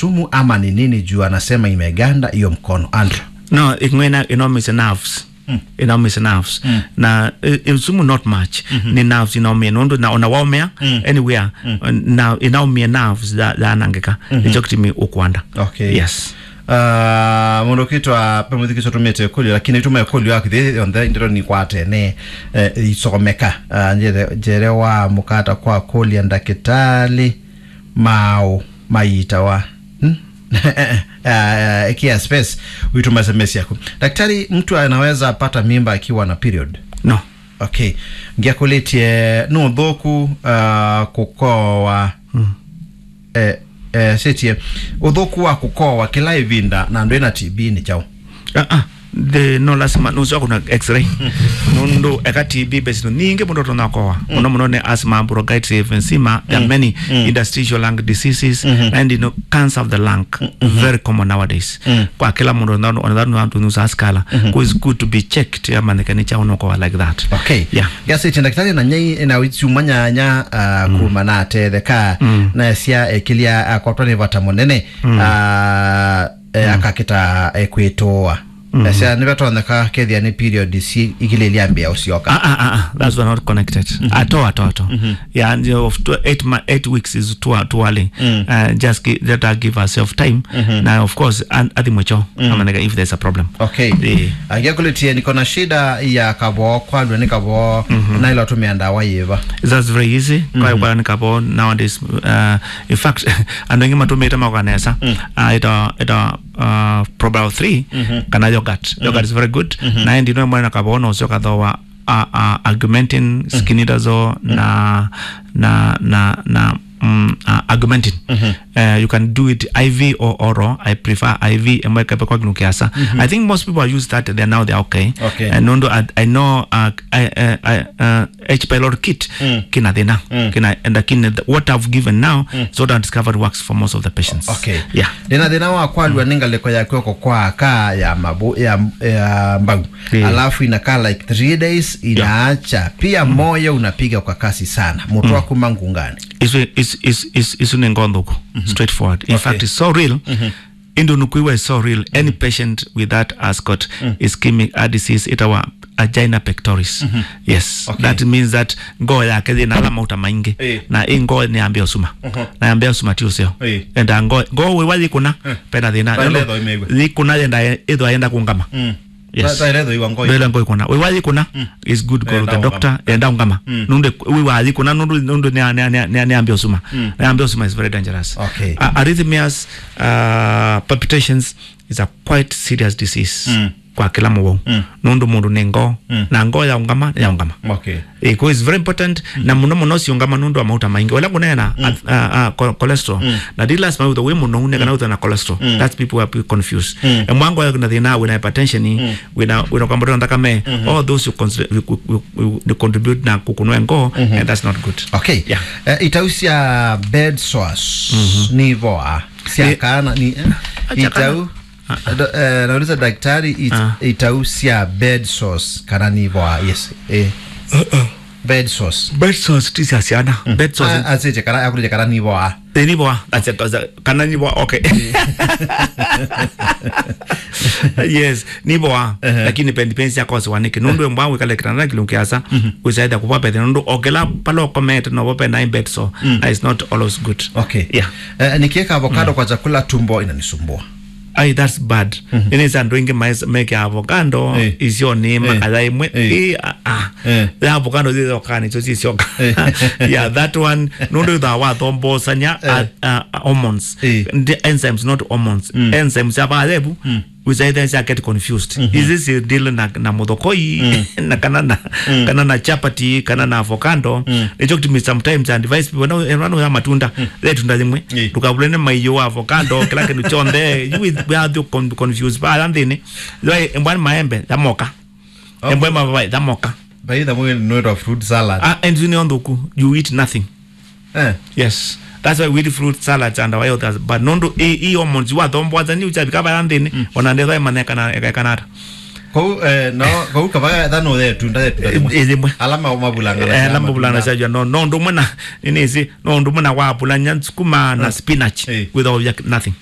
sumu ama ni nini juu anasema imeganda hiyo mkono Andrew no ingwena inaumiza nerves mm. inaumiza nerves mm. na uh, sumu not much mm-hmm. ni nerves inaumia nundu na unawaumia mm. anywhere mm. na inaumia nerves za za nangika mm-hmm. icho kitimi ukwanda okay yes uh, mundu kitwa pemuthikico tumite kulio lakini tume kulio akithi onthe ndiro ni kwatene uh, isomeka uh, njere, njere wa mukata kwa kulia ndakitali mao maita wa hmm? uh, ikia space uituma sms yako daktari mtu anaweza pata mimba akiwa na period no okay ngiakulitie no thoku uh, kukowa mm. eh, eh, sitie uthuku wa kukowa kila ivinda na ndu ina tb ni chao uh -uh. the no lasima nucio kuna x-ray nundu eka tb besino ningi mundu tunakoa muno muno ne asthma bronchitis emphysema there are many interstitial lung diseases and you know cancer of the lung very common nowadays kwa kila mundu ndano onadhani wantu nusa askala so it's good to be checked ama nekani cha unokoa like that okay yeah gasi ndagitari na nyai na witsuma nyanya uh, mm. kuma na tetheka mm. na cia ekilia uh, kwatwa ni vata munene mm. uh, e, akakita ekwitoa mm. cia ni vetoneka kethia ni period si igililia mbia ucioka Ah, ah, ah, ah, that's not connected at all, at all, at all. Yeah, and uh, of two, eight, ma- eight weeks is too, too early. Uh, just gi- let her give herself time. Now, of course, and ati mwecho, ama nega if there's a problem. okay Eh. agiakulitie niko na shida ya kavoo kwandwe ni kavoo na ilo tumia ndawa yiva That's very easy. Kwa kwa nikabo nowadays, uh, in fact, ando ingi matumita makanesa, uh, ita, ita, uh, probable three, kana yogurt. Yogurt is very good. Na ndi no mwana kabo no sio kadhowa uh, uh, augmentin skinidazo na na na na um, uh, augmentin uh, you can do it IV or oral I prefer IV ambayo kape kwa glukiasa I think most people are used that they now they're okay Okay. and nondo I, I know uh, I, uh, I, uh, H pylori kit kina thina kina and lakini the- what I've given now is what I discovered works for most of the patients okay yeah ndina thina wa kwalua ni ngaliko ya kweko kwa kaa ya mabu ya, ya mbau Yeah. alafu inakaa like three days inaacha pia moyo unapiga kwa kasi sana mutu waku mangungani isu is is is isu ni ngondhuku straightforward in Okay. fact it's so real indonukuiwa is so real any patient with that has got ischemic heart disease itawa agina pectoris yes Okay. that means that ngoo yake thina alama uta maingi Eh. na i ngoo ni ambia usuma na ambia usuma ti usio Eh. enda ngoo ngoo wiwa thikuna pena thina Ba iletho imeigua. thikuna yenda ithwa yenda kungama yes tairetho iwa ngoi mbele ngo ikona we wathi kuna is good go to Enda the doctor enda ungama nunde we wathi kuna nundu nundu ne ne ne ne ambia usuma ne ambia usuma is very dangerous Okay. uh, arrhythmias uh, palpitations is a quite serious disease kwa kila muwo nundu mundu ne ngo na ngo ya ungama ya ungama okay iko is very important na muno muno siungama nundu wa mauta maingi wala kunena mm. uh, uh, cho- cholesterol na dilas ma we muno une kana utha na cholesterol that's people are confused mm. and mwango ya kuna thina with hypertension mm. wina wina kwamba ndo ndakame all those who, consider, who, who, who, who contribute na kukunwa ngo and that's not good okay Yeah. uh, itausia bed sores ni voa siakana ni eh, Acha kana- itau Do- eh, nauliza daktari it, Ah. itausia bed sores kana ni voa yes eh. bed sores bed sores tisi asiana bed sores Ah, asije kana akulije kana ni voa ni boa that's it that's it. kana ni boa okay yes ni boa lakini pendi pensi yako siwanike nundu mbwangu kale kitanda kilunkiasa usaida kupa pete nundu okela palo komete no bope na bed so that is not always good okay yeah eh, nikiweka avocado kwa chakula tumbo inanisumbua ai that's bad inisa ndo ingi mais make avocado Eh. isio nima Eh. ala imwe Eh. eh ah, ah Eh. the avocado zizo kani so sio yeah that one nundu da wa thombo sanya Eh. uh, uh, hormones Eh. the enzymes not hormones enzymes ya balebu which either is get confused is this a deal na na modokoi na kana na kana na chapati kana na avocado nicho kitu sometimes and advise people no erano ya matunda le tunda limwe Eh. tukabulene maiyo avocado kila kintu chonde you with we are the con- confused ba landini lo embwan maembe yamoka Okay. embwan mabai yamoka by the way no of fruit salad ah and you know nduku you eat nothing eh yes that's why we eat fruit salads and why others but nondo e e hormones wa thombo azani ucha bikaba landini onande tho maneka na ekanata kou eh, no kou kavaga thano the tunda the tunda izimwe alama mabulanga eh lamba bulana sajwa no no ndo mwana inisi no ndo mwana wa bulanya sukuma na spinach Eh. with all nothing